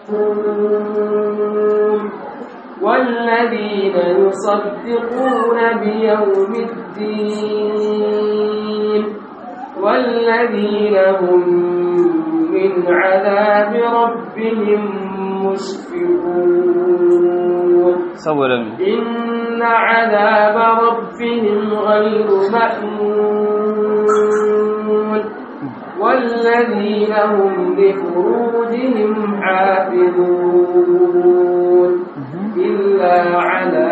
والذين يصدقون بيوم الدين والذين هم من عذاب ربهم مشفقون saboda me إن عذاب ربهم غير مأمون والذين هم لفروجهم حافظون إلا على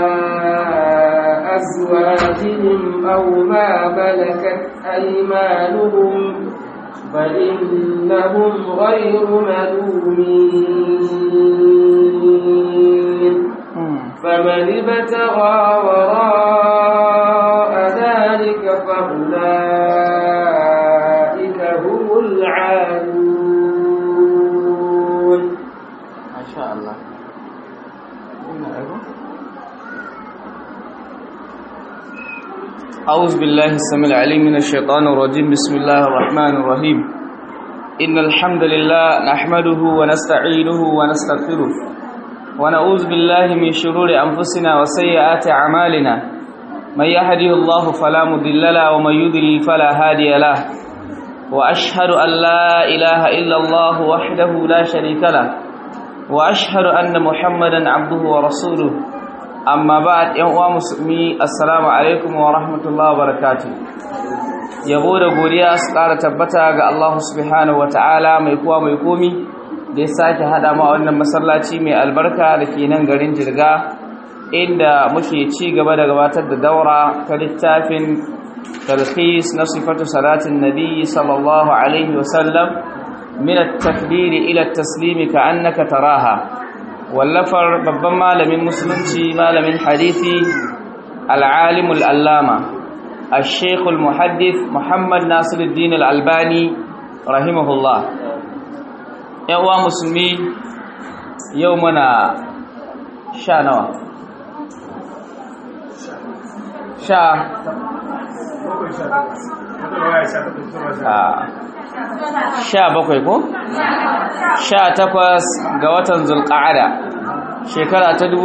أزواجهم أو ما ملكت أيمانهم فإنهم غير ملومين فمن ابتغى وراء ذلك فأولئك هم العادون masha Allah أعوذ بالله السميع العليم من الشيطان الرجيم بسم الله الرحمن الرحيم إن الحمد لله نحمده ونستعينه ونستغفره ونعوذ بالله من شرور أنفسنا وسيئات أعمالنا من يهده الله فلا مضل له ومن يضلل فلا هادي له وأشهد أن لا إله إلا الله وحده لا شريك له وأشهد أن محمدا عبده ورسوله amma ba yan uwa musulmi assalamu alaikum wa rahmatullahi wa barakatuh yabo da godiya su ƙara tabbata ga Allah subhanahu wa ta'ala mai kuwa mai komi da ya sake haɗa ma wannan masallaci mai albarka da ke nan garin jirga inda muke ci gaba da gabatar da daura ta littafin talhis na sifatu salatin nabi sallallahu alaihi wasallam min at-takbir ila at-taslim ka annaka taraha wallafar babban malamin musulunci malamin hadithi al'alimul allama al-sheikhul muhaddith muhammad nasiruddin al'albani rahimahullah uwa musulmi yau mana sha nawa sha sha bakwai ko? sha takwas ga watan zulƙa'ada shekara ta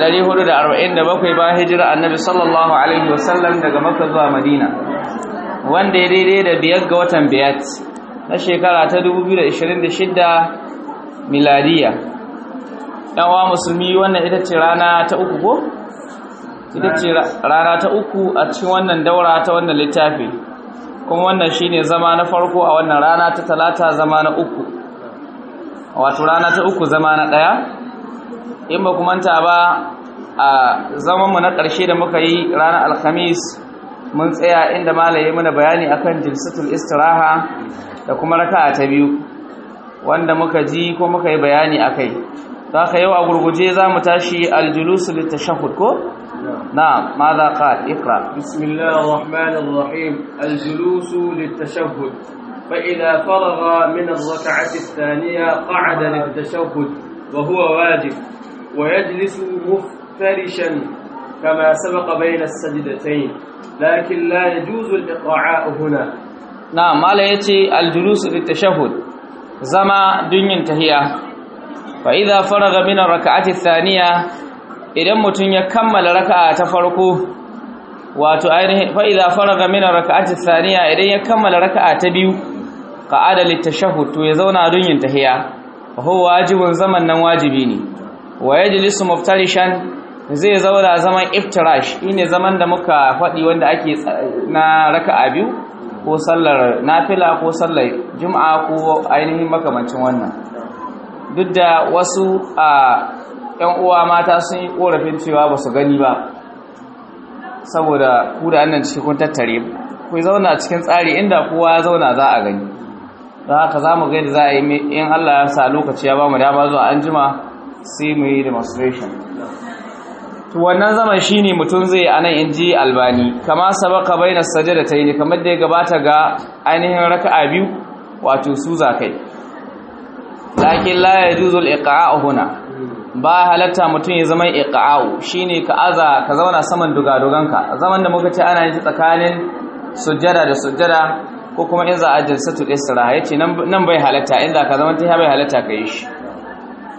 1447 bayan hijira annabi sallallahu alaihi wasallam daga makka zuwa madina wanda ya daidai da biyar ga watan biyat na shekara ta 2026 miladiya yawa musulmi wannan ita ce rana ta uku ko? ita ce rana ta uku a cikin wannan daura ta wannan littafi kuma wannan shine zama na farko a wannan rana ta talata zama na uku wato rana ta uku zama na ɗaya in ba manta ba a zamanmu na ƙarshe da muka yi ranar alhamis mun tsaya inda malaye mana bayani akan jilsatul istiraha da kuma raka'a ta biyu wanda muka ji ko muka yi bayani akai za ka yau a gurguje za mu tashi aljulusu littashahud ko نعم ماذا قال اقرأ بسم الله الرحمن الرحيم الجلوس للتشهد فإذا فرغ من الركعة الثانية قعد للتشهد وهو واجب ويجلس مفترشا كما سبق بين السجدتين لكن لا يجوز الإقعاء هنا نعم ما يتي الجلوس للتشهد زما دنيا تهيا فإذا فرغ من الركعة الثانية idan mutum ya kammala raka'a ta farko wato ainihin fa idza faraga min raka'ati thaniya idan ya kammala raka'a ta biyu qa'ada litashahhud to ya zauna don yin tahiya fa huwa wajibun zaman nan wajibi ne wa yajlisu muftarishan zai zauna zaman iftirash shine zaman da muka faɗi wanda ake na raka'a biyu ko sallar nafila ko sallar juma'a ko ainihin makamancin wannan duk da wasu a ‘yan uwa mata sun yi ƙorafin cewa ba su gani ba saboda ku da annan cikin kun tattare ku zauna cikin tsari inda kowa ya zauna za a gani don haka za mu gaida za a yi in Allah ya sa lokaci ya ba mu dama zuwa an jima sai mu yi demonstration to wannan zaman shi ne mutum zai a nan in ji albani kama sabaka bai na sajada ta yi kamar da ya gabata ga ainihin raka'a biyu wato su za kai lakin la ya juzul iqa'a huna ba halatta mutum ya zama iqa'u shine ka aza ka zauna saman dugaduganka zaman da muka ce ana yin tsakanin sujjada da sujjada ko kuma in za a jalsatul istiraha yace nan nan bai halatta inda ka zama ta bai halatta ka yi shi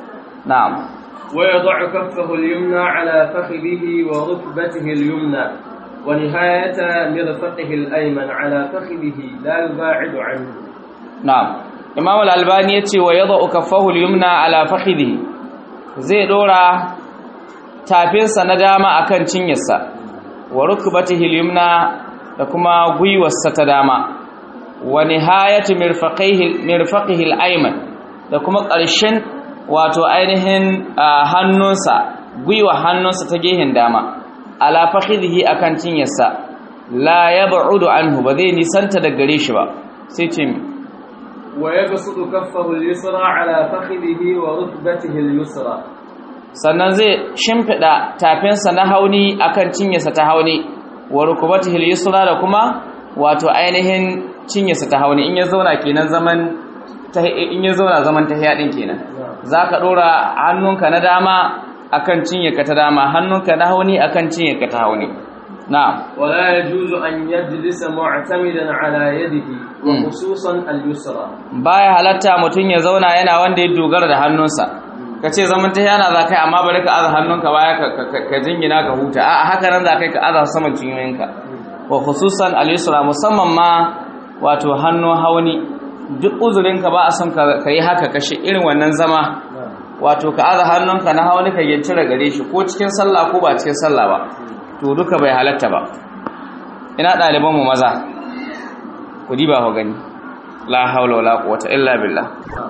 na'am ويضع كفه اليمنى على فخذه وركبته اليمنى ونهاية مرفقه الأيمن على فخذه لا يباعد عنه na'am imam al-albani yace wa yada'u kaffahu al-yumna ala fakhidhihi zai dora tafinsa na dama akan cinyarsa wa rukbatihi al-yumna da kuma gwiwarsa ta dama wa nihayatu mirfaqihi mirfaqihi al-ayman da kuma ƙarshen wato ainihin hannunsa gwiwa hannunsa ta gehen dama ala fakhidhihi akan cinyarsa la yab'udu anhu ba zai nisanta da gare shi ba sai ce mi ويبسط كفه اليسرى على فخذه وركبته اليسرى sannan zai shimfiɗa tafinsa na hauni akan cinyarsa ta hauni wa rukubatihi al-yusra da kuma wato ainihin cinyarsa ta hauni in ya zauna kenan zaman in ya zauna zaman tahiya din kenan zaka dora hannunka na dama akan cinyarka ta dama hannunka na hauni akan cinyarka ta hauni na'am ولا يجوز أن يجلس معتمدا على يده وخصوصا اليسرى baya halatta mutum ya zauna yana wanda ya dogara da hannunsa ka ce zaman ta yana za kai amma bari ka aza hannunka baya ka jingina ka huta a haka nan za kai ka aza saman cinyoyinka wa khususan al-yusra musamman ma wato hannu hauni duk uzurinka ba a son ka yi haka kashe irin wannan zama wato ka aza hannunka na hauni ka yancira gare shi ko cikin sallah ko ba cikin sallah ba to duka bai halatta ba ina ɗalibanmu maza ku diba ku gani la haula wala quwwata illa billah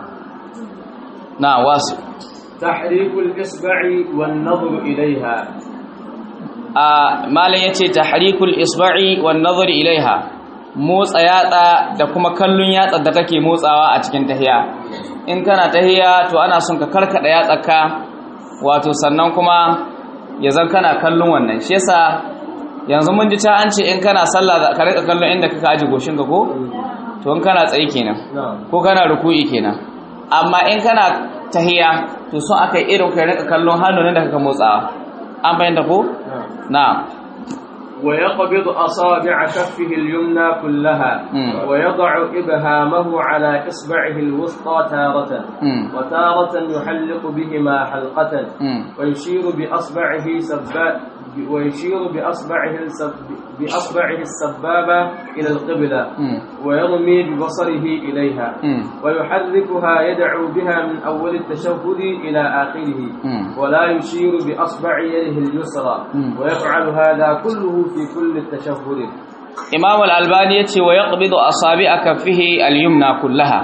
na wasu تحريك الإصبع والنظر إليها a malam yace tahrikul isba'i wan nazar ilaiha motsa yatsa da kuma kallon yatsa da kake motsawa a cikin tahiya in kana tahiya to ana son ka karkada yatsarka wato sannan kuma ya zan kana kallon wannan shi yasa yanzu mun ji ta an ce in kana sallah ka rika kallon inda kaka aji goshin ka ko to in kana tsaye kenan ko kana ruku'i kenan amma in kana tahiya to son aka yi irin ka rika kallon hannun da kaka motsawa an bayyana ko na'am ويقبض أصابع كفه اليمنى كلها مم. ويضع إبهامه على إصبعه الوسطى تارة مم. وتارة يحلق بهما حلقة مم. ويشير بأصبعه سبا ويشير بأصبعه السب بأصبعه السبابة إلى القبلة مم. ويرمي ببصره إليها مم. ويحركها يدعو بها من أول التشهد إلى آخره مم. ولا يشير بأصبع يده اليسرى مم. ويفعل هذا كله في كل التشهد imam al-albani yace wa yaqbidu asabi'a kaffihi al-yumna kullaha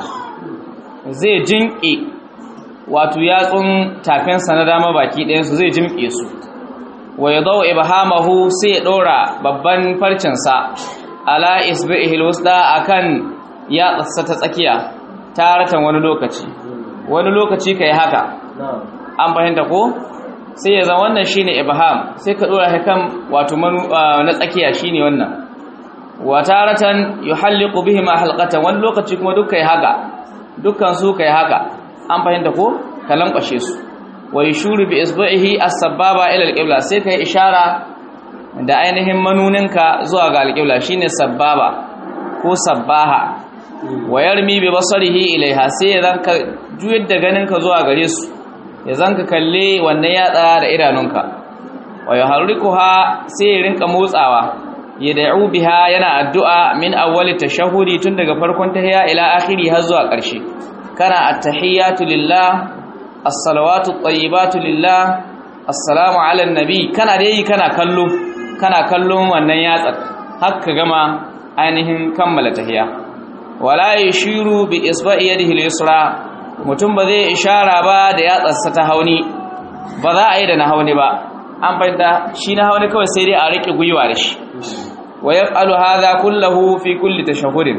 zai jinki wato yatsun tafinsa na dama baki ɗayan su zai jinke su wa yadau ibhamahu sai ya dora babban farcin sa ala isbihi al-wusta akan yatsarsa ta tsakiya taratan wani lokaci wani lokaci kai haka نعم an fahimta ko sai ya zama wannan shine ibham sai ka dora shi kan wato manu ah, na tsakiya shine wannan wa taratan yuhalliqu bihima halqatan wani lokaci kuma duk kai haka dukkan su kai haka an fahimta ko ka lankwashe su wa yashuru bi isba'ihi as-sababa ila al-qibla sai kai ishara da ainihin manuninka zuwa ga al-qibla shine sababa ko sabbaha wa yarmi bi basarihi ilaiha sai ya zanka juyar da ganinka zuwa gare su ya zanka kalle wannan yatsa da idanunka wa yuharrikuha sai ya rinka motsawa ya da'u biha yana addu'a min awwali tashahhudi tun daga farkon tahiyya ila akhiri har zuwa ƙarshe kana at-tahiyyatu lillah as-salawatu at-tayyibatu lillah assalamu ala nabi kana dai kana kallo kana kallon wannan yatsar har ka gama ainihin kammala tahiyya wala yashiru bi isba'i yadihi al-yusra mutum ba zai ishara ba da yatsarsa ta hauni ba za a yi da na hauni ba an fahimta shi na hauni kawai sai dai a rike gwiwa da shi wa yaf'alu hadha kullahu fi kulli tashahhudin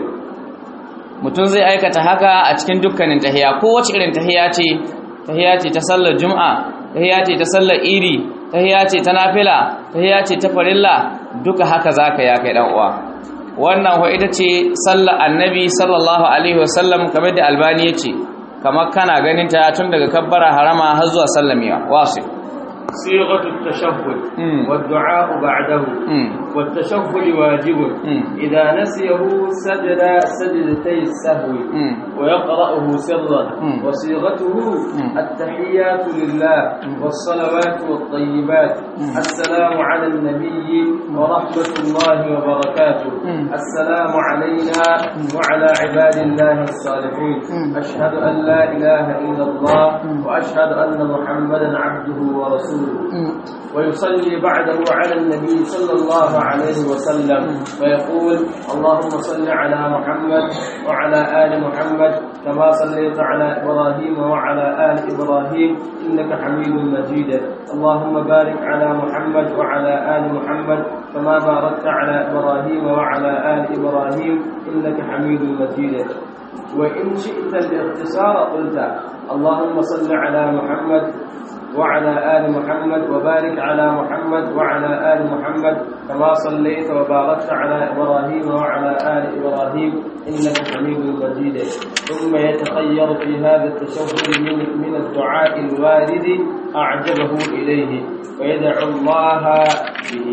mutum zai aikata haka a cikin dukkanin tahiya ko wace irin tahiya ce tahiya ce ta sallar juma'a tahiya ce ta sallar iri tahiya ce ta nafila tahiya ce ta farilla duka haka zaka ya kai dan uwa wannan wa ita ce sallar annabi sallallahu alaihi wasallam kamar da albani yace kamar kana ganin ta tun daga kabbara harama har zuwa sallamiya wasu صيغة التشهد مم. والدعاء بعده mm. والتشهد واجب مم. إذا نسيه سجد سجدتي السهو مم. ويقرأه سرا مم. وصيغته مم. التحيات لله والصلوات والطيبات السلام على النبي ورحمة الله وبركاته مم. السلام علينا وعلى عباد الله الصالحين مم. أشهد أن لا إله إلا الله وأشهد أن محمدا عبده ورسوله مم. ويصلي بعده على النبي صلى الله عليه وسلم فيقول اللهم صل على محمد وعلى آل محمد كما صليت على إبراهيم وعلى آل إبراهيم إنك حميد مجيد اللهم بارك على محمد وعلى آل محمد كما باركت على إبراهيم وعلى آل إبراهيم إنك حميد مجيد وإن شئت الاختصار قلت اللهم صل على محمد وعلى آل محمد وبارك على محمد وعلى آل محمد كما صليت وباركت على إبراهيم وعلى آل إبراهيم إنك حميد مجيد ثم يتخير في هذا التشهد من, من الدعاء الوارد أعجبه إليه ويدعو الله به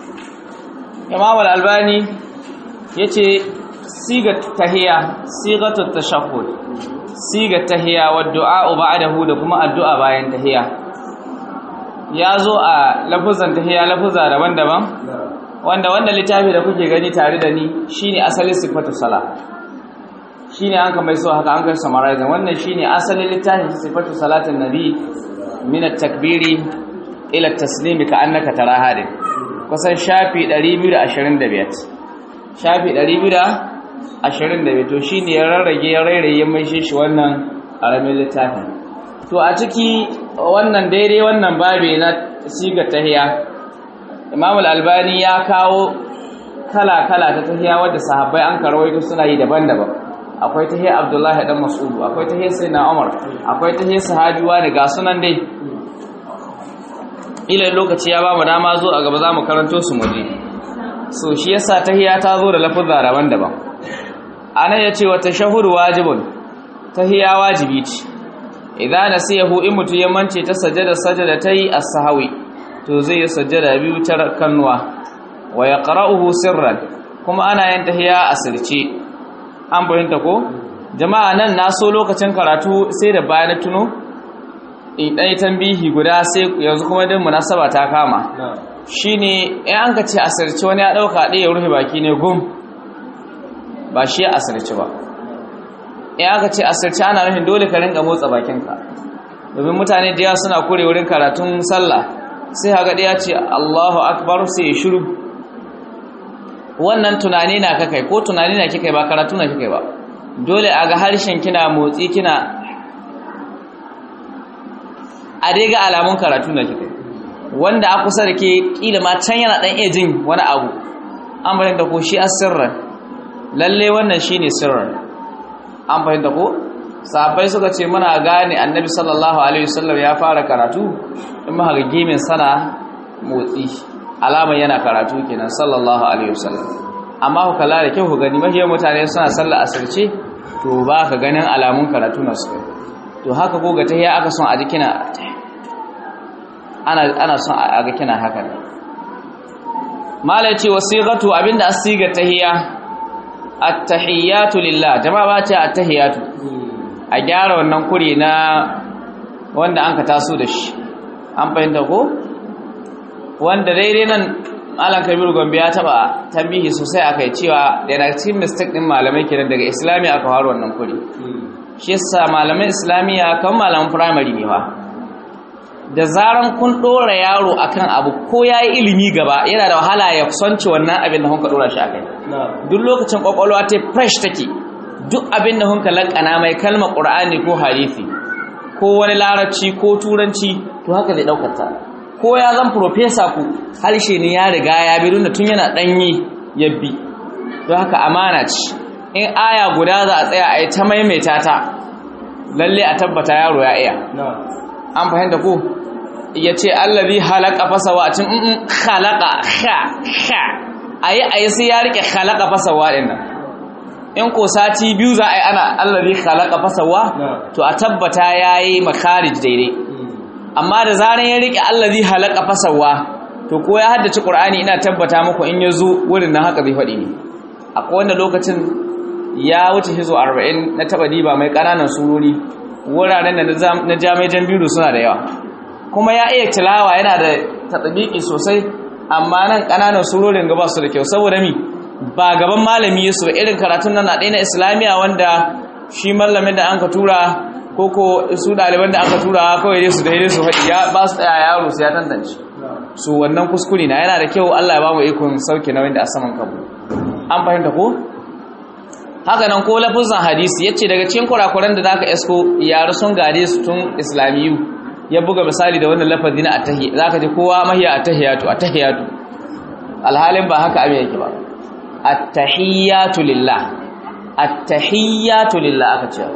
imam al-albani yace siga tahiya sigatu tashahhud siga tahiya wa du'a ba'dahu da kuma addu'a bayan tahiya yazo a lafuzan tahiya lafuza daban-daban wanda wanda littafi da kuke gani tare da ni shine asalin sifatu sala shine an ka mai so haka an kai summarize wannan shine asalin littafin sifatu salatin nabi min at-takbiri ila at-taslimi ka annaka taraha din kusan shafi 225 shafi 225 to shine ya rarrage ya rairaye mai shi wannan aramin littafin to a ciki wannan daidai wannan babe na siga tahiya Imam al-Albani ya kawo kala-kala ta tahiya wadda sahabbai an karwaito suna yi daban-daban akwai tahiyar Abdullahi dan Mas'ud akwai tahiyar Sayyidina Umar akwai tahiyar sahabiwa da ga sunan dai ila lokaci ya ba mu dama zo a gaba za mu karanto su muje so shi yasa tahiyya ta zo da lafuzza daban-daban ana yace wa tashahhudu wajibun tahiyya wajibi ce idan nasiyahu in mutu ya mance ta sajada sajada tayi as-sahwi to zai yi sajada biyu ta kannuwa wa yaqra'uhu sirran kuma ana yin tahiyya asirce an bayyanta ko jama'a nan na so lokacin karatu sai da bayan tuno in ɗaya tambihi guda sai yanzu kuma din munasaba ta kama shine in an ka ce asirce wani ya ɗauka ɗaya ya rufe baki ne gum ba shi asirce ba in aka ce asirce ana nufin dole ka rinka motsa bakinka domin mutane da yawa suna kure wurin karatun sallah sai haka ɗaya ce Allahu akbar sai ya shiru wannan tunani na kakai ko tunani na kikai ba karatu na kikai ba dole a ga harshen kina motsi kina a dai ga alamun karatu na kika wanda a kusa da ke kila ma can yana dan iya jin wani abu an fahimta ko shi asirran lalle wannan shine sirran an fahimta ko sahabbai suka ce muna gane annabi sallallahu alaihi wasallam ya fara karatu in muka ga gimin sana motsi alama yana karatu kenan sallallahu alaihi wasallam amma ku kalla da kyau ku gani mahiyar mutane suna sallar asirce to ba ka ganin alamun karatu na su to haka ko ga tahiya aka son a ji kina ana ana son a ga kina haka ne malai ce wasiqatu abinda asiga tahiya at-tahiyatu lillah jama'a ba ce at-tahiyatu a gyara wannan kuri na wanda an ka taso da shi an fahimta ko wanda daidai nan Malam Kabiru Gombe ya taba tambihi sosai akai cewa daga cikin mistake din malamai kenan daga Islami aka fara wannan kuri shi yasa malaman Islamiya kan malaman primary ne fa da zaran kun dora yaro akan abu ko yayi ilimi gaba yana da wahala ya kusance wannan abin da kun ka dora shi akai duk lokacin kwakwalwa ta fresh take duk abin da kun ka lakana mai kalmar Qur'ani ko hadisi ko wani larabci ko turanci to haka zai daukar ta ko ya zan profesa ku harshe ne ya riga ya bi da tun yana ɗanyi ya bi don haka amana ce in aya guda za a tsaya a yi ta maimaita ta lalle a tabbata yaro ya iya an fahimta ko ya ce allazi halaka fasawa a cin in halaka ha ha a yi a yi sai ya rike halaka fasawa ɗin nan in ko sati biyu za a yi ana allazi halaka fasawa to a tabbata ya yi makarij daidai amma da zaran ya rike allazi halaka fasawa to ko ya haddace qur'ani ina tabbata muku in ya zo wurin nan haka zai faɗi ne akwai wanda lokacin ya wuce hizo 40 na taba diba mai ƙananan surori wuraren da na jami'ai jan biyu suna da yawa kuma ya iya tilawa yana da tatbiki sosai amma nan ƙananan surorin gaba su da kyau saboda mi ba gaban malami su irin karatun nan na ɗaya na islamiya wanda shi mallamin da an ka tura ko ko su ɗaliban da aka tura kawai dai su da su faɗi ya ba su tsaya yaro su ya tantance su wannan kuskure na yana da kyau Allah ya ba mu ikon sauke nauyin da a saman kanmu an fahimta ko haka nan ko lafuzan hadisi yace daga cikin kurakuran da zaka esko yaro sun gade su tun islamiyu ya buga misali da wannan lafazi na atahi zaka ji kowa mahiya atahiyatu atahiyatu alhalin ba haka abin yake ba attahiyatu lillah attahiyatu lillah aka ce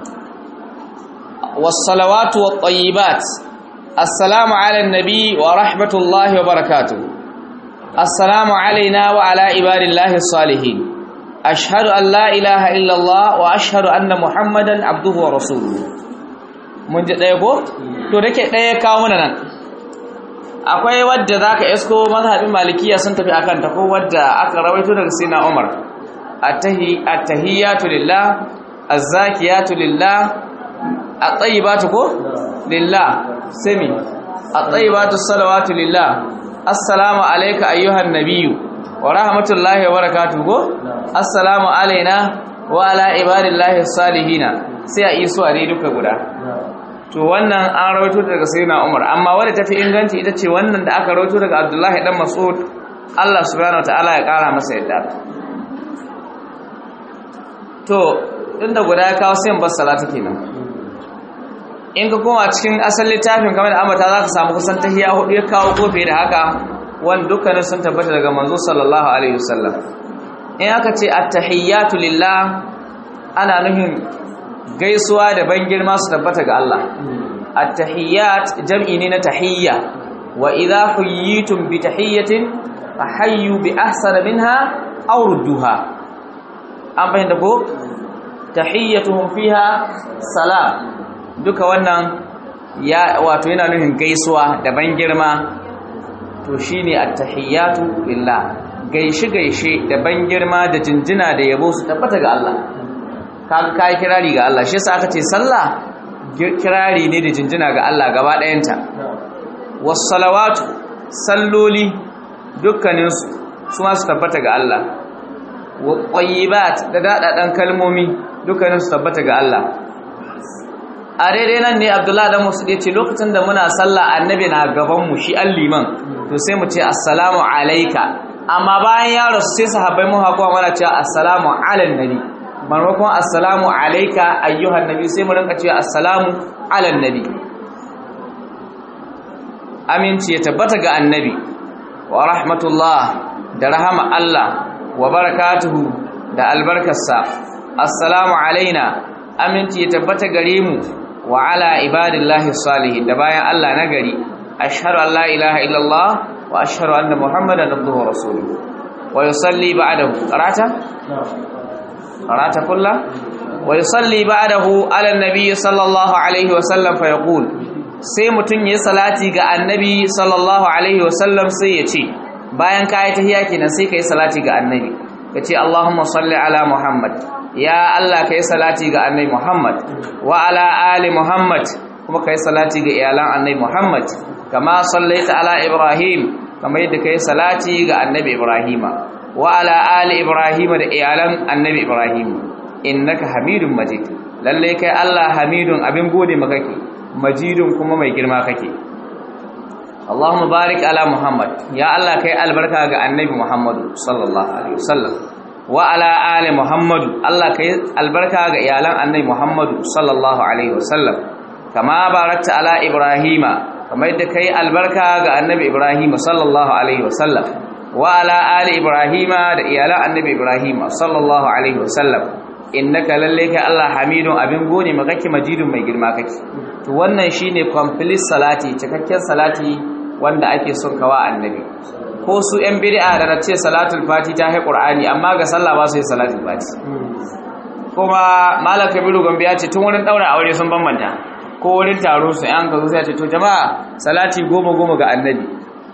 was-salawatu wat-tayyibat assalamu ala an-nabi wa rahmatullahi wa barakatuh assalamu alaina wa ala ibadillahi as-salihin ashhadu an la ilaha illa allah wa ashhadu anna muhammadan abduhu wa rasuluhu mun ji daya ko to dake daya kawo mana nan akwai wadda zaka isko mazhabin malikiya sun tafi akan ta ko wadda aka rawaito daga sina umar attahiyatu lillah azzakiyatu lillah at-tayyibatu ko lillah sami at-tayyibatu salawatu lillah assalamu alayka ayyuhan nabiyyu wa rahmatullahi wa barakatuh ko assalamu alaina wa ala ibadillahi salihina sai a iso a dai duka guda to wannan an rawaito daga sayyidina Umar amma wanda tafi inganci ita ce wannan da aka rawaito daga Abdullahi dan Mas'ud Allah subhanahu wataala ya kara masa yadda to inda guda ya kawo sai bar salatu kenan in ka koma cikin asalin littafin kamar da amata za ka samu kusan tahiyya hudu ya kawo kofi da haka wanda dukkanin sun tabbata daga manzo sallallahu alaihi wasallam in aka ce at-tahiyyatu lillah ana nuhin gaisuwa da ban girma su tabbata ga Allah at-tahiyyat jam'i ne na tahiyya wa idha huyitum bi tahiyyatin fahayyu bi ahsana minha aw rudduha an bayyana ko tahiyyatuhum fiha salam duka wannan ya wato yana nufin gaisuwa da ban girma to shine at-tahiyyatu lillah gaishe gaishe da ban girma da jinjina da yabo su tabbata ga Allah kaga kai kirari ga Allah shi yasa aka ce sallah kirari ne da jinjina ga Allah gaba ɗayanta was salawatu salloli dukkanin su su ma su tabbata ga Allah wa qayyibat da dadadan kalmomi dukkanin su tabbata ga Allah a daidai nan ne Abdullahi dan Musa yace lokacin da muna sallah annabi na gaban mu shi alliman to sai mu ce assalamu alayka amma bayan ya rasu sai sahabbai mu hakuwa mana cewa assalamu alan nabi maimakon assalamu alaika ayyuhan nabi sai mu rinka cewa assalamu ala nabi aminci ya tabbata ga annabi wa rahmatullah da rahama Allah wa barakatuhu da albarkarsa assalamu alaina aminci ya tabbata gare mu wa ala ibadillahi salihin da bayan Allah na gari ashhadu an la ilaha illallah wa ashhadu anna muhammadan abduhu wa rasuluhu wa yusalli ba'dahu qarata قرأت كله ويصلي بعده على النبي صلى الله عليه وسلم فيقول sai mutun yayi salati ga annabi sallallahu alaihi wasallam sai ya ce bayan ka yi tahiyya kenan sai kai salati ga annabi kace Allahumma salli ala Muhammad ya Allah kai salati ga annabi Muhammad wa ala ali Muhammad kuma kai salati ga iyalan annabi Muhammad kama sallaita ala Ibrahim kama yadda kai salati ga annabi Ibrahima wa ala ali ibrahim da iyalan annabi ibrahim innaka hamidun majid lalle kai Allah hamidun abin gode maka kake majidun kuma mai girma kake Allahumma barik ala muhammad ya Allah kai albarka ga annabi muhammadu sallallahu alaihi wasallam wa ala ali muhammad Allah kai albarka ga iyalan annabi muhammadu sallallahu alaihi wasallam kama barakta ala ibrahima kamar yadda kai albarka ga annabi ibrahim sallallahu alaihi wasallam wa ala ali ibrahima da iyalan annabi ibrahima sallallahu alaihi wasallam innaka lalle ka Allah hamidun abin gone makake majidun mai girma kake to wannan shine complete salati cikakken salati wanda ake son kawa annabi ko su yan bid'a da ce salatul fati ta hai qur'ani amma ga sallah ba su yi salatul fati kuma malam kabiru gombe ya ce tun wurin daura aure sun bambanta ko wurin taro su yan kazo sai ya ce to jama'a salati goma goma ga annabi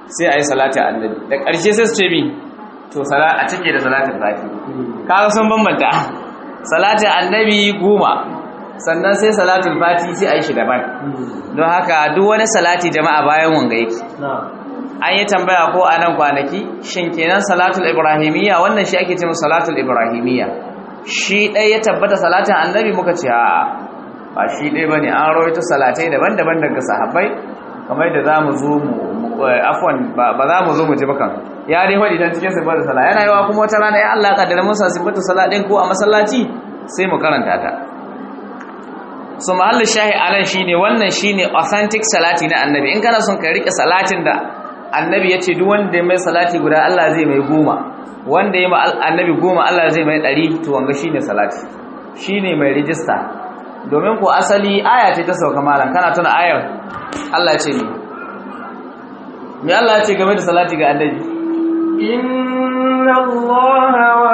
sai a yi salatin annabi da ƙarshe sai su ce mi to a cike da salatin fati kaga sun bambanta salatin annabi goma sannan sai salatul fati sai a yi shi daban don haka duk wani salati jama'a bayan wanga yake an yi tambaya ko a nan kwanaki shin kenan salatul ibrahimiyya wannan shi ake ce salatul ibrahimiyya shi ɗaya ya tabbata salatin annabi muka ce a'a ba shi ɗaya ba ne an rawaito salatai daban-daban daga sahabbai kamar da za mu zo mu afwan ba za mu zo mu ji bakan ya dai faɗi don cikin sifar sala yana yawa kuma wata rana ya Allah kaddara musa sifar sala ɗin ko a masallaci sai mu karanta ta su mahallin shahi anan shine wannan shine authentic salati na annabi in kana son ka rike salatin da annabi ya ce duk wanda ya mai salati guda Allah zai mai goma wanda ya ma annabi goma Allah zai mai ɗari to wanga shine salati shine mai rijista domin ko asali aya ce ta sauka malam kana tuna ayar Allah ya ce ni me Allah ya ce game da salati ga annabi inna allaha wa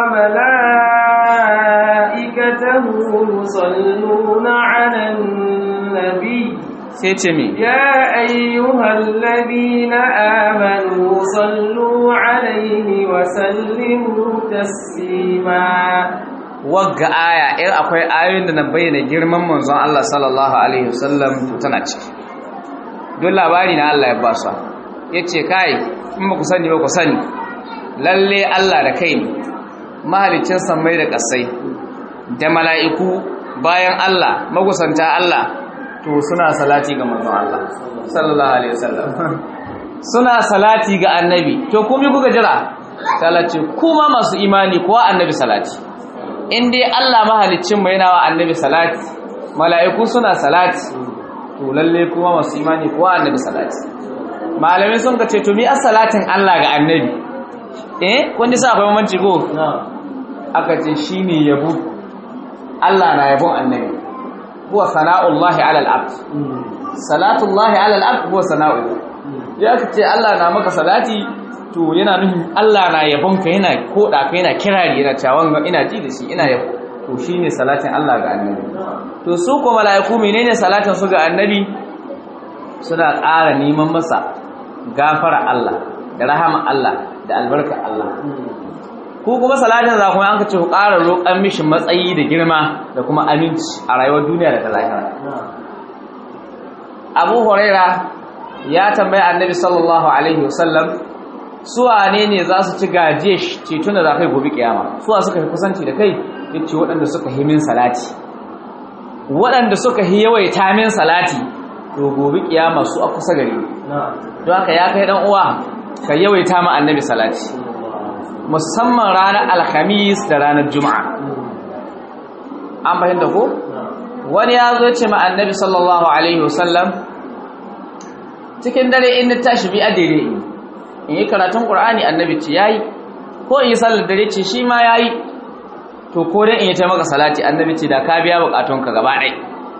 malaikatahu yusalluna 'alan nabiy sai ce mi يا أيها الذين آمنوا صلوا عليه وسلموا تسليما wagga aya in akwai ayoyin da na bayyana girman manzon Allah sallallahu alaihi wasallam tana ciki don labari na Allah ya ba su yace kai in ba ku sani ba ku sani lalle Allah da kai ne mahalicin sammai da kasai da mala'iku bayan Allah magusanta Allah to suna salati ga manzon Allah sallallahu alaihi wasallam suna salati ga annabi to kuma kuka jira salati kuma masu imani kuwa annabi salati in dai Allah mahaliccin mu yana wa annabi salati mala'iku suna salati to lalle kuma masu imani kuwa annabi salati malamai sun ka ce to mi as-salatin Allah ga annabi eh kun ji sa akwai mamanci go aka ce shine yabo Allah na yabon annabi huwa sana'ullahi 'ala al-'abd salatullahi 'ala al-'abd huwa sana'u ya ce Allah na maka salati to yana nufin Allah na yabon ka yana koda ka yana kirari yana cewa ina ji da shi ina yabo to shine salatin Allah ga annabi to su ko mala'iku menene salatin su ga annabi suna ƙara neman masa gafara Allah da rahama Allah da albarka Allah ko kuma salatin za kuma an ka ce ku ƙara roƙan mishi matsayi da girma da kuma aminci a rayuwar duniya da ta lahira Abu Huraira ya tambaya Annabi sallallahu alaihi wasallam su wane ne za su ci gaje ceton da za kai gobe kiyama su suka fi kusanci da kai yace waɗanda suka yi min salati waɗanda suka yi yawaita min salati to gobe kiyama su a kusa gare don haka ya kai dan uwa ka yawaita ma Annabi salati musamman ranar alhamis da ranar juma'a an fahimta ko wani ya zo ce ma annabi sallallahu alaihi wasallam cikin dare in na tashi bi adire in yi karatun qur'ani annabi ce yayi ko in yi sallar dare ce shi ma yayi to ko dai in yi ta maka salati annabi ce da ka biya bukatunka gaba ɗaya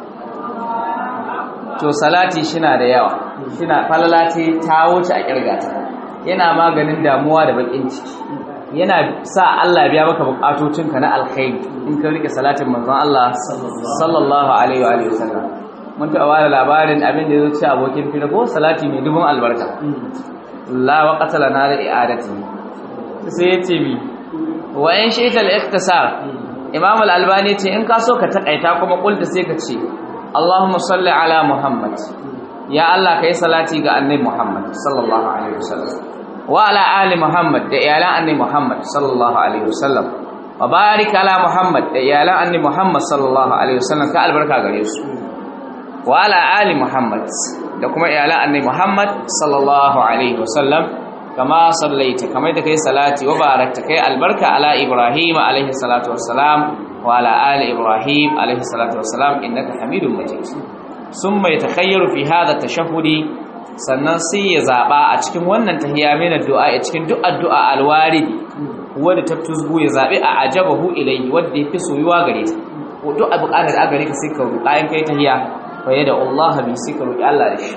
to salati shina da yawa shina falalati ta wuce a kirgata yana maganin damuwa da bakin ciki yana sa Allah biya maka bukatocinka na alkhairi in ka rike salatin manzon Allah sallallahu alaihi wa alihi wasallam mun ta wara labarin abin da yazo ci abokin fira ko salati mai dubun albarka la waqata lana da i'adati sai yace bi wa in shi'ta al-ikhtisar imam al-albani ce in ka so ka takaita kuma kulta sai ka ce Allahumma salli ala Muhammad ya Allah kai salati ga annabi Muhammad sallallahu alaihi wasallam wa ala ali Muhammad da iyalan annabi Muhammad sallallahu alaihi wasallam wa barik ala Muhammad da iyalan annabi Muhammad sallallahu alaihi wasallam ka albarka gare su wa ala ali Muhammad da kuma iyalan annabi Muhammad sallallahu alaihi wasallam kama sallaita kamar da kai salati wa barakta kai albarka ala Ibrahim alaihi salatu wassalam wa ala ali Ibrahim alaihi salatu wassalam innaka Hamidum Majid summa yatakhayyaru fi hadha tashahhudi sannan sai ya zaba a cikin wannan tahiyya mai addu'a a cikin duk addu'a alwarid wanda ta tuzgu ya zabi a ajabahu ilayhi wanda yafi soyuwa gare ta ko duk abu kana da gare ka sai ka roƙa in kai tahiyya fa yada Allah bi sai ka roƙi Allah da shi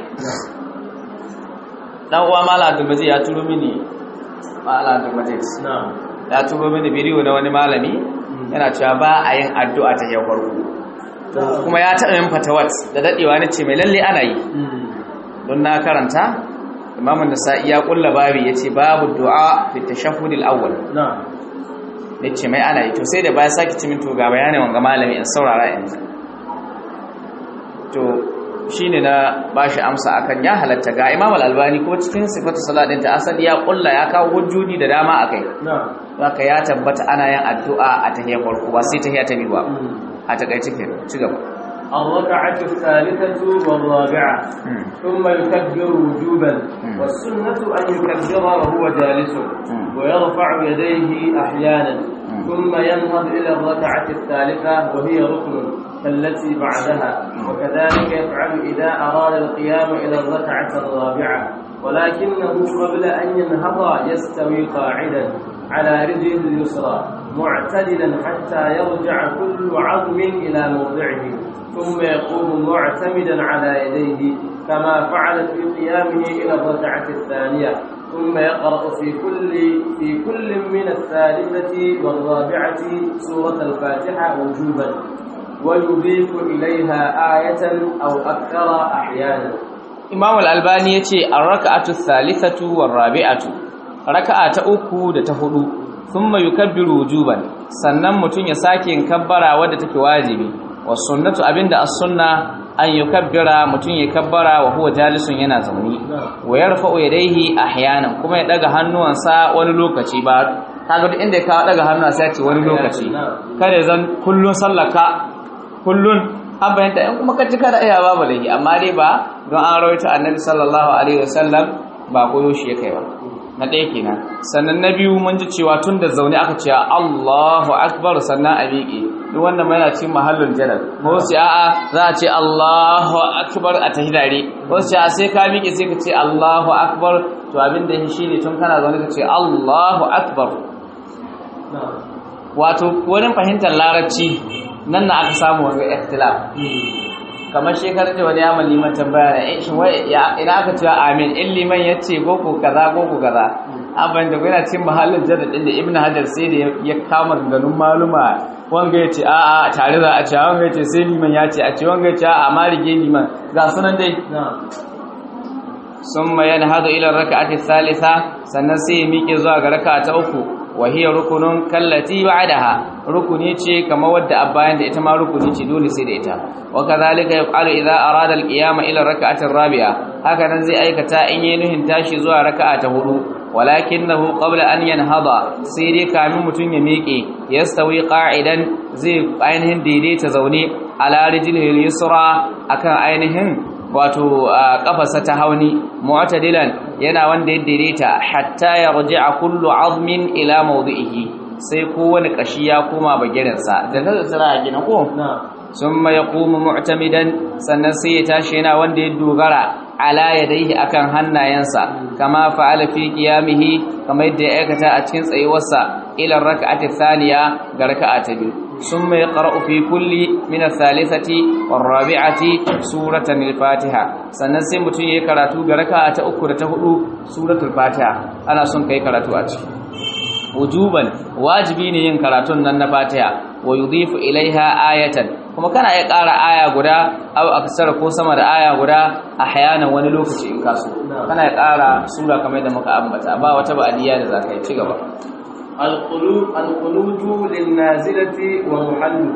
dan uwa mala Abdul Majid ya turo mini mala Abdul Majid na'am ya turo mini bidiyo na wani malami yana cewa ba a yin addu'a ta yau farko kuma ya taɓa yin fatawat da dadewa nace mai lalle ana yi don na karanta imam an-nasa'i ya kulla babi yace babu du'a fi tashahhud al-awwal نعم yace mai ana yi to sai da baya saki cimin to ga bayanin wanga malami in saurara yanzu to shine na bashi amsa akan ya halatta ga imam al-albani ko cikin sifatu salat din ta asali ya kulla ya kawo hujjoji da dama akai نعم haka ya tabbata ana yin addu'a a tahiyar farko ba sai tahiyar ta biyu ba a takaice ke ci gaba الركعة الثالثة والرابعة Hmm. ثم يكبر وجوبا مم. والسنة أن يكبر وهو جالس مم. ويرفع يديه أحيانا مم. ثم ينهض إلى الركعة الثالثة وهي ركن كالتي بعدها وكذلك يفعل إذا أراد القيام إلى الركعة الرابعة ولكنه قبل أن ينهض يستوي قاعدا على رجله اليسرى معتدلا حتى يرجع كل عظم إلى موضعه ثم يقوم معتمدا على يديه كما فعل في قيامه إلى الركعة الثانية ثم يقرأ في كل في كل من الثالثة والرابعة سورة الفاتحة وجوبا ويضيف إليها آية أو أكثر أحيانا imam al-albani yace ar-rak'atu thalithatu war-rabi'atu raka'a ta uku da ta hudu thumma yukabbiru wujuban sannan mutun ya sake yin kabbara wadda take wajibi was sunnatu abinda as-sunna an yukabbira mutun ya kabbara wa huwa jalisun yana zauni wa yarfa'u yadayhi ahyanan kuma ya daga hannuwansa wani lokaci ba kaga duk inda ya kawo daga hannuwansa ya ce wani lokaci kada zan kullun sallaka kullun an bayanta in kuma ka cika da iya babu laifi amma dai ba don an rawaito annabi sallallahu alaihi wasallam ba koyo shi ya kai ba na ɗaya kenan sannan na biyu mun ji cewa tun da zaune aka ce Allahu akbar sannan a miƙe duk wannan mai na cikin mahallin jadal ko sai a'a za a ce Allahu akbar a tahidare ko sai a sai ka miƙe sai ka ce Allahu akbar to abin da shi ne tun kana zaune ka ce Allahu akbar نعم wato wurin fahimtar larabci nan na aka samu wani ikhtilaf kamar shekarar da wani ya man liman tambaya na eh shin wai ya- ina aka cewa amin in liman ya ce ko ko kaza ko ko kaza abin da yana cikin mahallin jadad din da ibnu hajar sai da ya- ya kama ganun maluma wanga ya ce a a tare za a ce wanga ya ce sai liman ya ce a ce wanga ya ce a a ma rige liman ga sunan dai نعم ثم ينهض الى الركعه الثالثه sannan sai ya miƙe zuwa ga raka'a ta uku wa hiya rukunun kallati ba'daha rukuni ce kamar wadda abbayan da ita ma rukuni ce dole sai da ita wa kadhalika yaf'alu idza arada al-qiyama ila ar-rak'ati ar-rabi'a haka nan zai aikata in yayin nuhin tashi zuwa raka'a ta hudu walakinahu qabla an yanhada sai dai kamin mutun ya miƙe yastawi qa'idan zai ainihin daidaita zaune ala rijlihi yusra akan ainihin wato kafarsa ta hauni mu'tadilan yana wanda ya daidaita hatta ya raji'a kullu azmin ila mawdi'ihi sai kowane kashi ya koma bagirinsa da nan tsira a gina ko نعم summa yaqumu mu'tamidan sannan sai ya tashi yana wanda ya dogara ala yadayhi akan hannayensa kama fa'ala fi qiyamihi kamar yadda ya aikata a cikin tsayuwarsa ila rak'ati thaniya ga raka'a ta biyu summa yaqra'u fi kulli min ath-thalithati war-rabi'ati suratan al-fatiha sannan sai mutum yayi karatu ga raka'a ta uku da ta hudu suratul fatiha ana son kai karatu a ciki wujuban wajibi ne yin karatun nan na Fatiha wa yudhifu ilaiha ayatan kuma kana iya ƙara aya guda aw aksar ko sama da aya guda ahyana wani lokaci in kaso kana iya ƙara sura kamar da muka ambata ba wata ba'diya da zakai ci gaba القلوب القنوت للنازلة ومحله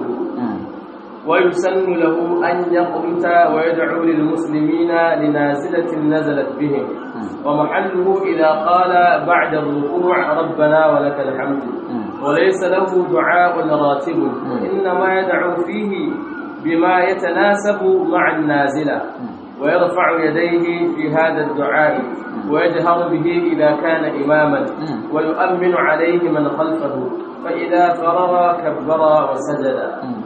ويسن له أن يقنت ويدعو للمسلمين لنازلة نزلت بهم ومحله إذا قال بعد الركوع ربنا ولك الحمد وليس له دعاء راتب إنما يدعو فيه بما يتناسب مع النازلة ويرفع يديه في هذا الدعاء ويجهر به إذا كان إماما ويؤمن عليه من خلفه فإذا فرغ كبر وسجد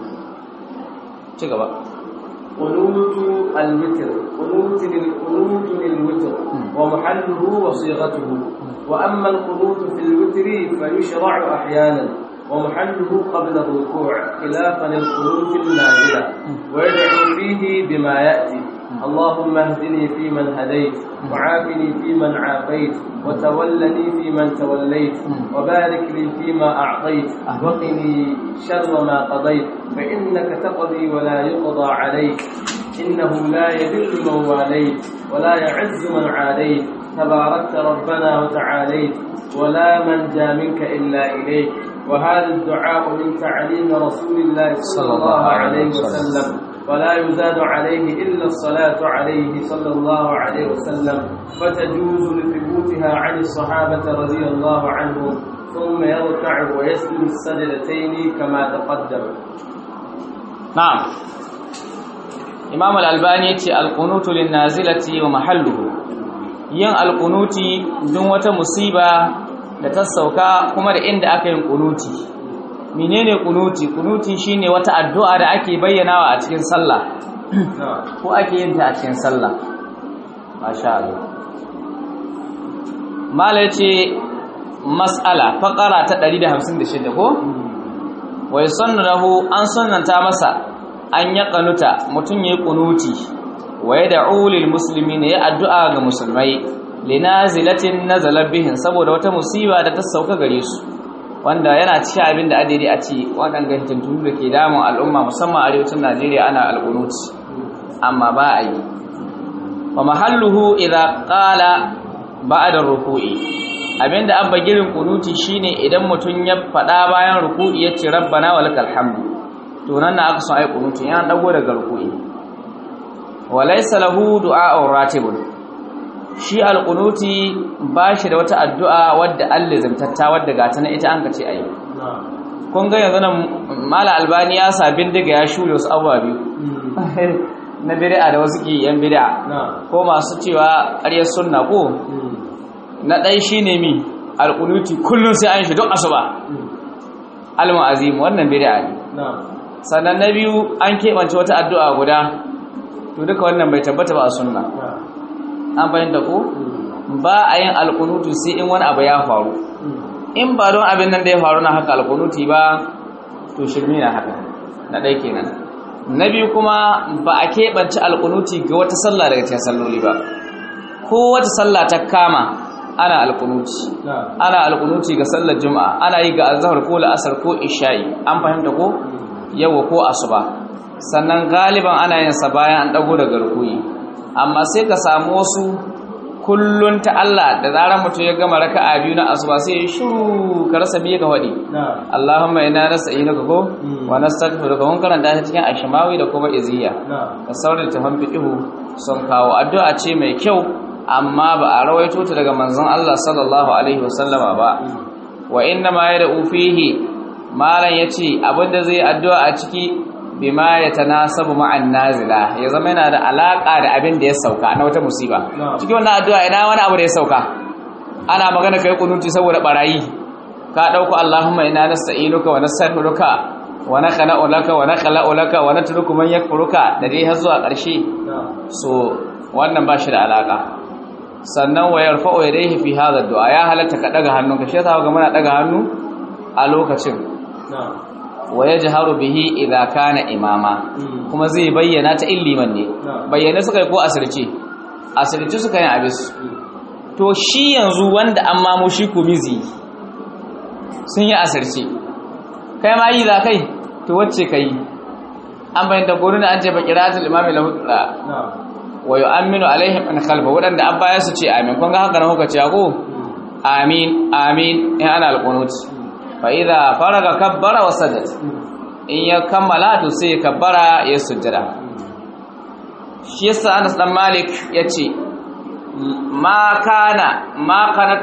ci gaba قنوت الوتر قنوت للقنوت للوتر ومحله وصيغته وأما القنوت في الوتر فيشرع أحيانا ومحله قبل الركوع خلافا للقنوت النازلة ويدعو فيه بما يأتي اللهم اهدني فيمن هديت وعافني فيمن عافيت وتولني فيمن توليت وبارك لي فيما أعطيت وقني شر ما قضيت فإنك تقضي ولا يقضى عليك إنه لا يذل من واليت ولا يعز من عاديت تباركت ربنا وتعاليت ولا منجا منك إلا إليك وهذا الدعاء من تعليم رسول الله صلى الله عليه وسلم ولا يزاد عليه إلا الصلاة عليه صلى الله عليه وسلم فتجوز لثبوتها عن الصحابة رضي الله عنهم ثم يركع ويسجد السجدتين كما تقدم نعم إمام الألباني القنوت للنازلة ومحله yin alkunuti don wata musiba da ta sauka kuma da inda aka yin kunuti menene kunuti kunuti shine wata addu'a da ake bayyanawa a cikin sallah ko ake yin ta a cikin sallah masha Allah mala ce mas'ala faqara ta 156 ko wai sannahu an sunnanta masa an ya kanuta mutun yayi kunuti wa yad'u lil muslimina ya addu'a ga musulmai linazilatin nazala bihin saboda wata musiba da ta sauka gare su wanda yana cikin abin da adiri a ci waɗanda tuntunu da ke damun al'umma musamman arewacin Najeriya ana al'unut amma ba a yi wa mahalluhu idza qala ba'da ruku'i abinda abba girin kunuti shine idan mutun ya faɗa bayan ruku'i yace rabbana walakal hamdu to nan na aka son ai kunuti yana dago daga ruku'i walaysa lahu du'a'un ratibun shi alqunuti bashi da wata addu'a wadda Allah zamtatta wadda gata na ita an kace ayi kun ga yanzu nan mala albani ya sa bindiga ya shure wasu abuwa biyu na bid'a da wasu ke yan bid'a ko masu cewa ƙaryar sunna ko na ɗai shine mi alqunuti kullun sai an shi duk asuba almu azim wannan bid'a ne sannan na biyu an keɓance wata addu'a guda to duka wannan bai tabbata ba a sunna an fahimta ko ba a yin alkunutu sai in wani abu ya faru in ba don abin nan da ya faru na haka alkunuti ba to shirmi na haka na ɗai kenan na biyu kuma ba a keɓance alkunuti ga wata sallah daga cikin salloli ba ko wata sallah ta kama ana alkunuti ana alkunuti ga sallar juma'a ana yi ga azhar ko la'asar ko isha'i an fahimta ko yawa ko asuba sannan galiban ana yin sa bayan an dago daga rukuyi amma sai ka samu wasu kullun ta Allah da zarar mutum ya gama raka'a biyu na asuba sai ya shiru ka rasa me ka wadi Allahumma inna nas'inuka ko wa nastaghfiruka mun karanta ta cikin ashmawi da kuma iziya ka saurin ta han fiqhu sun kawo addu'a ce mai kyau amma ba a rawaito ta daga manzon Allah sallallahu alaihi wasallama ba wa inna ma yad'u fihi malan yace abinda zai addu'a a ciki bima ya tanasabu ma'an nazila ya zama yana da alaka da abin da ya sauka na wata musiba cikin wannan addu'a ina wani abu da ya sauka ana magana kai kunuti saboda barayi ka dauko Allahumma inna nasta'inuka wa nastaghfiruka wa nakhla'u laka wa nakhla'u laka wa natruku man yakfuruka da dai har zuwa ƙarshe so wannan ba shi da alaka sannan wa yarfa'u yadayhi fi hadha ad-du'a ya halatta ka daga hannunka shi yasa ga muna daga hannu a lokacin wa ya jiharu bihi idha kana imama kuma zai bayyana ta illiman ne bayyana suka yi ko asirce asirce suka yi abis to shi yanzu wanda an mamo shi kumizi sun yi asirce kai ma yi za kai to wacce ka yi an bayyanta gurin an ce ba kiratul imami lahu wa yu'minu alaihim an khalfa wadanda an baya su ce amin kun ga haka na kuka ce ko amin amin in ana alqunut fa'iza faraga kabbara wa sajad in ya kammala to sai kabbara ya sujjada shi yasa Anas dan Malik yace ma kana ma kana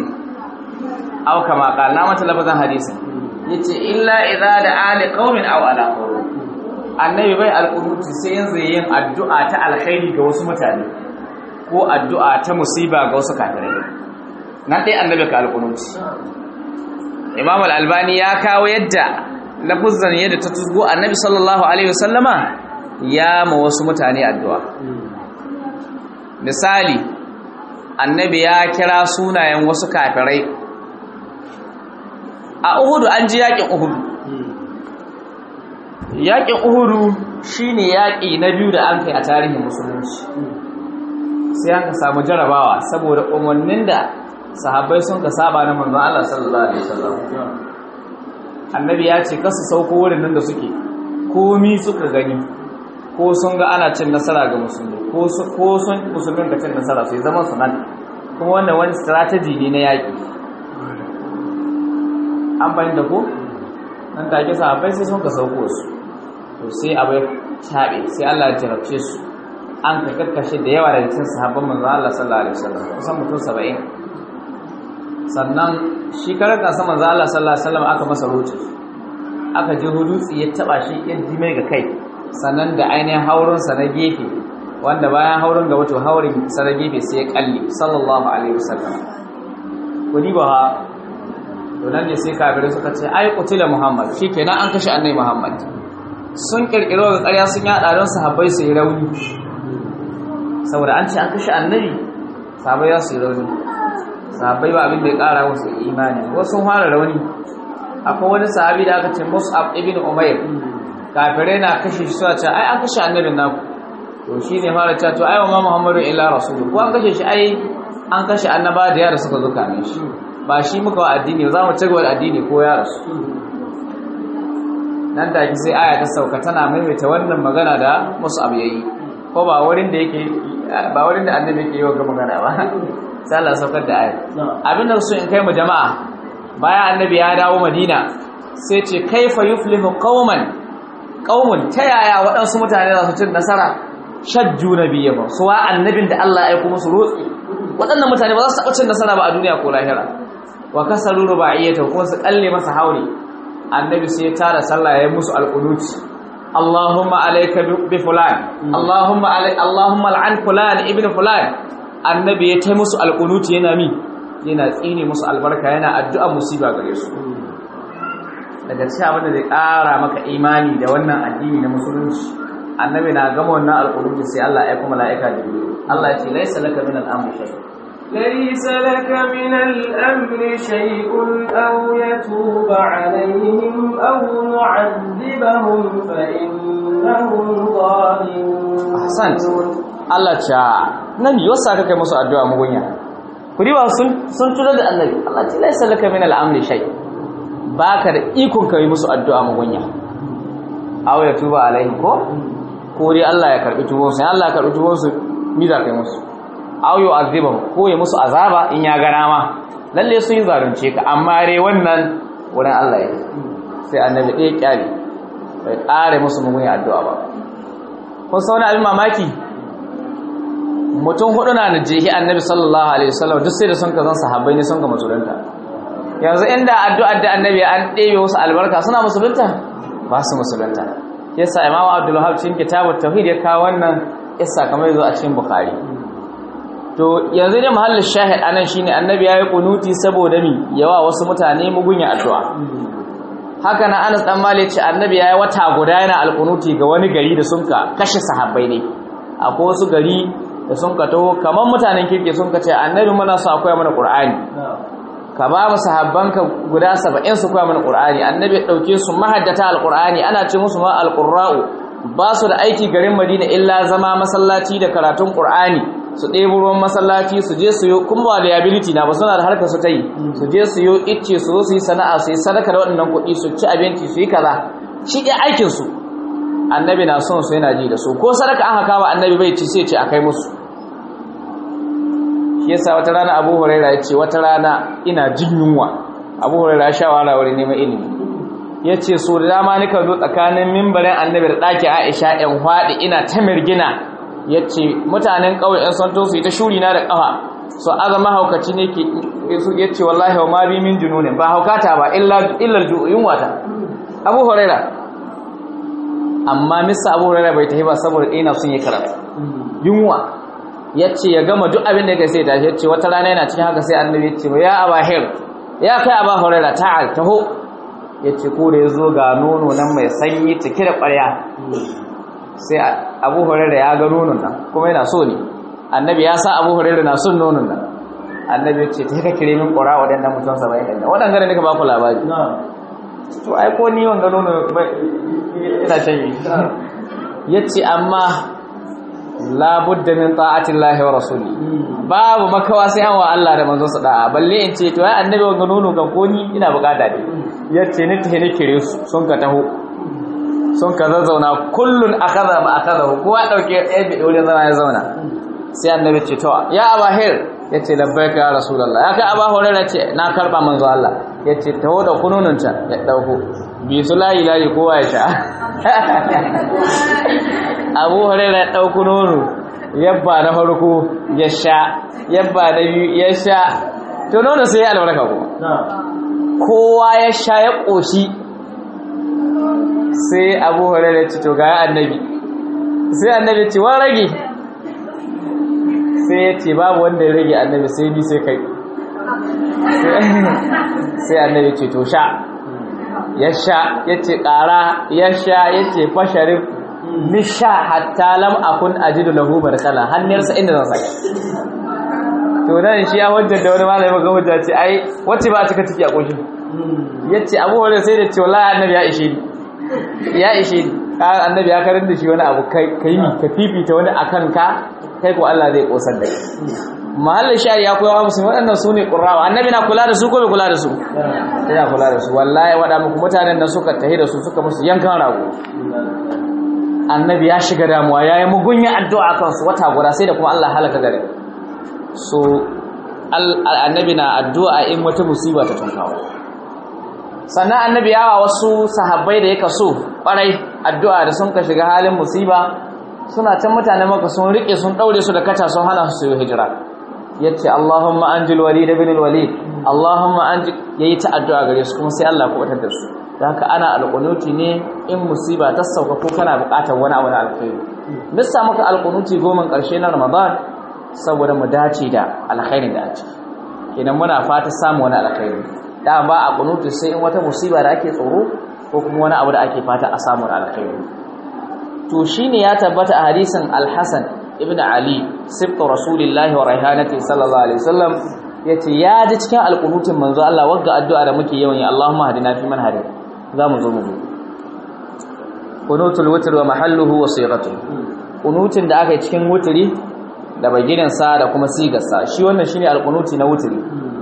aw kama qala na mata lafazan hadisi yace illa idza da ali qaumin aw ala qawm annabi bai alqunuti sai yanzu yin addu'a ta alkhairi ga wasu mutane ko addu'a ta musiba ga wasu kafirai nan dai annabi ka alqunuti imam al-albani ya kawo yadda lafuzan yadda ta tuzgo annabi sallallahu alaihi wasallama ya ma wasu mutane addu'a misali annabi ya kira sunayen wasu kafirai a uhudu an ji yakin uhudu yakin uhudu shine yaki na biyu da an kai a tarihin musulunci sai an ka samu jarabawa saboda umarnin da sahabbai sun ka saba na manzon Allah sallallahu alaihi wasallam annabi ya ce kasu sauko wurin nan da suke komi suka gani ko sun ga ana cin nasara ga musulmi ko su ko sun musulmin ka cin nasara sai zaman su nan kuma wannan wani strategy ne na yaƙi an bayan da ko nan take sahabbai sai sun ka sauko su to sai abai tabe sai Allah ya jarabce su an ka kakkashe da yawa daga cikin sahabban manzo Allah sallallahu alaihi wasallam kusan mutum 70 sannan shi karar kansa manzo Allah sallallahu alaihi wasallam aka masa roci aka je hudutsi ya taba shi ya ji mai ga kai sannan da ainihin haurin sa na gefe wanda bayan haurin ga wato haurin sa na gefe sai ya kalle sallallahu alaihi wasallam kudi ba to nan ne sai kafirai suka ce ai qutila muhammad shikenan an kashe annabi muhammad sun kirkiro ga ƙarya sun yada don sahabbai su yi rauni saboda an ce an kashe annabi sahabbai za su yi rauni sahabbai ba abin da ya ƙara musu imani wasu sun fara rauni akwai wani sahabi da aka ce mus'ab ibn umair kafirai na kashe shi suna ce ai an kashe annabin naku to shi ne fara cewa to ai wa ma muhammadu illa rasulu ko an kashe shi ai an kashe annaba da yara suka zo kamin shi ba shi muka wa addini za mu ci gaba da addini ko ya rasu nan da ki sai aya ta sauka tana maimaita wannan magana da mus'ab yayi ko ba wurin da yake ba wurin da annabi yake yi wa magana ba sai Allah saukar da aya abin da su in kai mu jama'a bayan annabi ya dawo madina sai ce kaifa yuflihu qauman qaumun ta yaya waɗansu mutane za su cin nasara shajju nabiyyahu su wa annabin da Allah ya aika musu rotsi waɗannan mutane ba za su taɓa cin nasara ba a duniya ko lahira wa kasaru rubaiyata ko su kalle masa hauri annabi sai ya tara sallah ya musu alqunuti Allahumma alayka bi fulan Allahumma alay Allahumma al'an fulan ibn fulan annabi ya tai musu alqunuti yana mi yana tsine musu albarka yana addu'a musiba gare su daga cikin abin da zai ƙara maka imani da wannan addini na musulunci annabi na gama wannan alqunuti sai Allah ya kuma mala'ika jibril Allah ya ce laysa laka min al-amri shay ليس لك من الأمر شيء أو يتوب عليهم أو يعذبهم فإنهم ظالمون ahsant Allah cha nan yosa ka kai musu addu'a mugunya kudi ba sun sun tura da annabi Allah ce laysa laka min al-amri shay baka da ikon kai musu addu'a mugunya aw ya tuba alaihi ko ko dai Allah ya karbi tubo sai Allah ya karbi tubo su mi za kai musu aw yu azibahu ko ya musu azaba in ya ga ma lalle sun yi zalunce ka amma dai wannan wurin Allah ya sai annabi ɗaya kyale bai ƙare musu mugunya addu'a ba kun sa wani abin mamaki mutum hudu na najehi annabi sallallahu alaihi wasallam duk sai da sun kazan sahabbai ne sun ga musulunta yanzu inda addu'ar da annabi an ɗebe wasu albarka suna musulunta ba su musulunta yasa imamu abdul wahab cikin kitabut tauhid ya kawo wannan isa kamar yazo a cikin bukhari to yanzu ne mahallin shahid anan shine annabi yayi kunuti saboda mi yawa wasu mutane mugunya addu'a haka na Anas dan Malik ce annabi yayi wata guda yana alkunuti ga wani gari da sunka kashe sahabbai ne akwai wasu gari da sun ka taho kamar mutanen kirke sun ka ce annabi muna so akwai mana qur'ani ka ba mu sahabbanka guda 70 su koya mana qur'ani annabi ya dauke su mahaddata alqur'ani ana ce musu ma alqurra'u ba su da aiki garin Madina illa zama masallaci da karatun qur'ani su ɗebo ruwan masallaci su je su yi kuma ba liability na ba suna da harkar su ta yi su je su yi icce su zo su yi sana'a su yi sadaka da waɗannan kuɗi su ci abinci su yi kaza shi ɗaya aikinsu annabi na son su yana ji da su ko sadaka an haka ba annabi bai ci sai ce a kai musu shi yasa wata rana abu huraira ya ce wata rana ina jin yunwa abu huraira ya sha wahala wurin neman ilimi ya ce so da dama nika zo tsakanin mimbarin annabi da ɗaki aisha yan faɗi ina ta mirgina ya ce mutanen ƙauye ‘yan santo su yi ta shuri na da ƙafa su azama haukaci ne ke ya ce wallahi wa ma bi min jununin ba haukata ba illar yunwata abu huraira amma mista abu huraira bai tafi ba saboda ɗina sun yi karatu yunwa ya ce ya gama duk abin da ya sai tashi ya ce wata rana yana cikin haka sai annabi ya ce ya aba hir ya kai aba huraira ta'al taho ya ce ko da ya zo ga nono nan mai sanyi cike da ƙwarya sai abu huraira ya ga nonon nan kuma yana so ne annabi ya sa abu huraira na son nonon nan annabi ya ce ta ka kire min ƙura waɗannan mutum saba'in ɗin waɗanda ne ka ba ku labari to ai ko ni wanga nono ina shan yi ya ce amma labudda min ta'atin lahi wa rasuli babu makawa sai an wa Allah da manzon sa da'a balle in ce to ai annabi wanga nono kan ko ni ina bukata ne ya ce ni ta ne kire su sun ka taho sun ka zazzauna kullun akaza ma akaza kowa dauke ɗaya bi wurin zama ya zauna sai annabi ce to ya abahir yace labbaika ya rasulullah ya kai aba hurairah ce na karba manzo Allah yace taho da kunununta ya dauko bi su layi layi kowa ya sha abu hurairah ya dauko nono yabba na farko ya sha yabba na biyu ya sha to nono sai ya albarka kuma kowa ya sha ya koshi sai abu hurairah ce to ga annabi sai annabi ce wa rage sai ya ce babu wanda ya rage annabi sai bi sai kai sai annabi ce to sha ya sha ya ce ƙara ya sha ya ce fasharin nisha hatta lam akun ajidu lahu barkala hannunsa inda zan saka to nan shi ya hujjar da wani malami ga hujja ce ai wacce ba a cika ciki a ƙoshin ya ce abubuwan sai da ce wallahi annabi ya ishe ni ya ishe ni annabi ya karin da shi wani abu kai kai ka fifita wani akan ka kai ko Allah zai kosar da kai mahallin shari ya koyawa musulmi waɗannan su ne ƙurrawa annabi na kula da su ko bai kula da su yana kula da su wallahi waɗa muku mutanen da suka tahi da su suka musu yankan rago annabi ya shiga damuwa ya yi mugunya addu'a kan su wata guda sai da kuma Allah halaka gare so annabi na addu'a in wata musiba ta tunkawo sannan annabi yawa wasu sahabbai da ya kaso ƙwarai addu'a da sun ka shiga halin musiba suna can mutane maka sun rike sun daure su da kata sun hana su yi hijira yace Allahumma anjil walid ibn al-walid Allahumma anjil yayi ta addu'a gare su kuma sai Allah ku batar da su dan haka ana alqunuti ne in musiba ta sauka ko kana buƙatar wani abu na alkhairi missa maka alqunuti goman karshe na Ramadan saboda mu dace da alkhairin da a ciki kenan muna fata samu wani alkhairi da ba a qunuti sai in wata musiba da ake tsoro ko kuma wani abu da ake fata a samu alkhairi to shine ya tabbata a hadisin al-Hasan ibn Ali sibtu rasulillahi wa raihanati sallallahu alaihi wasallam yace ya ji cikin alqunutin manzo Allah wagga addu'a da muke yawan yi Allahumma hadina fi man hadi zamu zo mu zo qunutul witr wa mahalluhu wa sighatuhu qunutin da aka yi cikin wutri da baginan sa da kuma sigar sa shi wannan shine alqunuti na wutri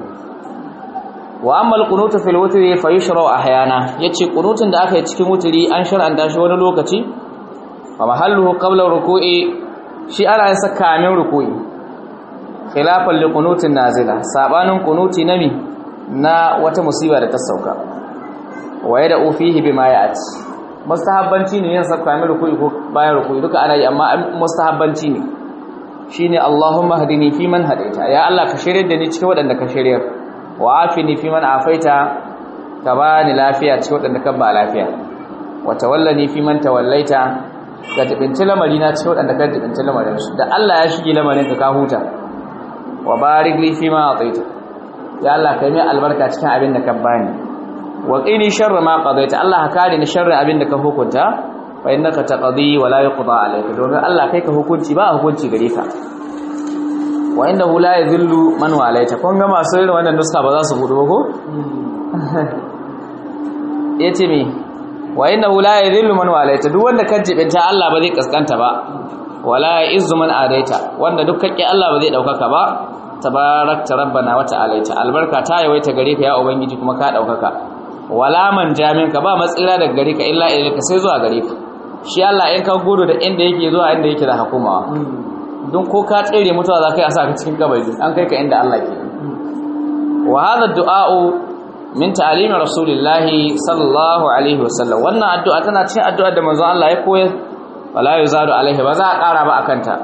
wa amma alqunutu fil wutri fa yushra ahyana yace qunutin da aka yi cikin wutri an shar'anta shi wani lokaci wa mahalluhu qabla ruku'i shi ana yin saka min ruku'i khilafan li qunutin nazila sabanin qunuti nami na wata musiba da ta sauka wa yada fihi bima ya'ti mustahabbanci ne yin saka min ruku'i ko bayan ruku'i duka ana yi amma mustahabbanci ne shine Allahumma hadini fi man hadaita ya Allah ka shirye da ni cikin wadanda ka shirye wa afini fi man afaita ka bani lafiya cikin wadanda ka ba lafiya wa tawallani fi man tawallaita ka jibinci lamari na cikin waɗanda ka jibinci lamarin su da Allah ya shige lamarin ka ka huta wa barik li fi ma ataita ya Allah kai mai albarka cikin abin da ka bani wa qini sharra ma qadaita Allah ka kare ni sharrin abin da ka hukunta fa innaka taqdi wa la yuqda alayka domin Allah kai ka hukunci ba hukunci gare ka wa innahu la yadhillu man walaita kun ga masu irin wannan nuska ba za su gudu ba ko yace me wa innahu la yadhillu man walaita duk wanda ka jibinta Allah ba zai kaskanta ba wala ya'izzu man adaita wanda duk kake Allah ba zai daukaka ba tabarakta rabbana wa ta'alaita albarka ta yawaita gare ka ya ubangiji kuma ka daukaka wala man jamin ka ba matsira daga gare ka illa ilayka sai zuwa gare ka shi Allah in ka gudu da inda yake zuwa inda yake da hukumawa don ko ka tsere mutuwa za ka yi a sa ka cikin kabari an kai ka inda Allah ke wa hadha du'a'u min ta'alimi rasulillahi sallallahu alaihi wasallam wannan addu'a tana cikin addu'ar da manzon Allah ya koyar wala yuzadu alaihi ba za a ƙara ba akan ta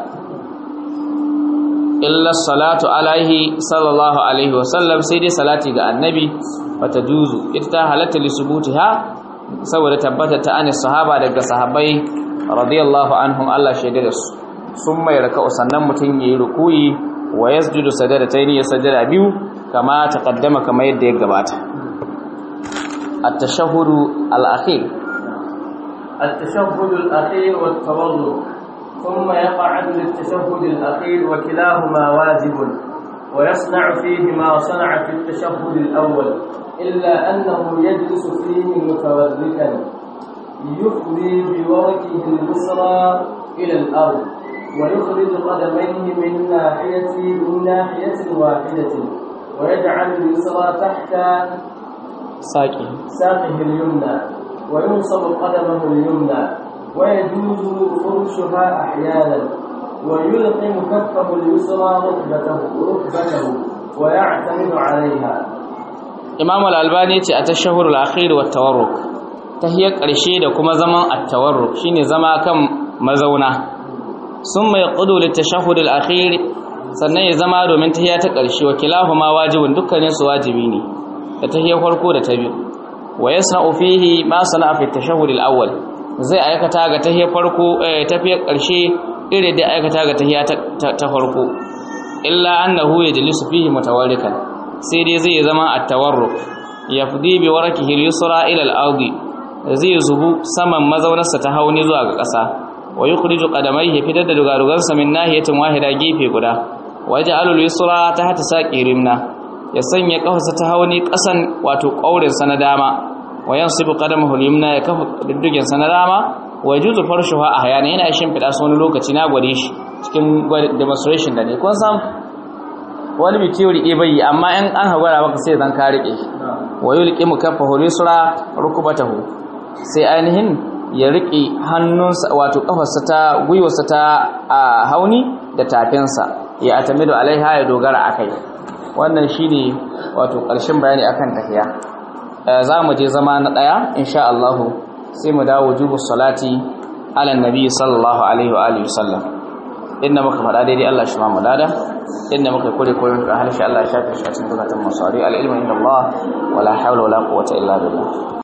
illa salatu alaihi sallallahu alaihi wasallam sai dai salati ga annabi wata juzu ita ta halatta li subutiha saboda tabbata ta anis sahaba daga sahabbai radiyallahu anhum Allah shaida da su sun mai raka'u sannan mutum yayi rukuyi wa yasjudu sajadataini ya sajada biyu kama taqaddama kama yadda ya gabata at-tashahhud al-akhir التشهد الأخير والتوضؤ ثم يقعد للتشهد الأخير وكلاهما واجب ويصنع فيه ما صنع في التشهد الأول إلا أنه يجلس فيه متوركا يفضي بوركه اليسرى إلى الأرض ويخرج قدميه من ناحية من ناحية واحدة ويجعل اليسرى تحت ساقي ساقه اليمنى وينصب قدمه اليمنى ويجوز فرشها أحيانا ويلقم كفه اليسرى ركبته ركبته ويعتمد عليها imam al-albani ce a tashahhurul akhir wa tawarruk tahiyar ƙarshe da kuma zaman at-tawarruk shine zama kan mazauna summa yaqudu litashahhud al-akhir sannan ya zama domin tahiya ta ƙarshe wa kilahuma wajibun dukkanin su wajibi ne da tahiyar farko da ta biyu wa yasna'u fihi ma sana'a fi tashahhud al-awwal zai aikata ga tahiyar farko tafiyar ƙarshe irin da aikata ga tahiya ta farko illa annahu yajlisu fihi mutawarrikan sai dai zai zama at-tawarruk yafdi bi warakihi al-yusra ila al-ardi zai zubu saman mazaunarsa ta hauni zuwa ga ƙasa wa yukhriju qadamayhi fitar da dugarugarsa min nahiyatin wahida gefe guda waja'alu al-yusra tahta saqi rimna ya sanya kafarsa ta hauni ƙasan wato ƙaurin sa na dama wa yansibu qadamahu al-yumna ya kafa diddigin sa na dama wa yajuzu farshuha ahyana yana shimfida su wani lokaci na gwade shi cikin demonstration da ne kun san wani bi theory ɗaya bai amma in an hagwara maka sai zan ka riƙe wa yulqi mukaffahu lisra rukbatahu sai ainihin ya riƙe hannunsa wato kafarsa ta gwiwarsa ta hauni da tafinsa ya atamidu alaiha ya dogara akai wannan shine wato ƙarshen bayani akan tahiya za mu je zama na ɗaya insha Allah sai mu dawo jubu salati ala nabi sallallahu alaihi wa alihi wasallam inda muka faɗa daidai Allah shi ma mu dada inda muka kure kure da harshe Allah ya shafe shi a cikin zakatun masari al-ilmu inda Allah wala hawla wala quwwata illa billah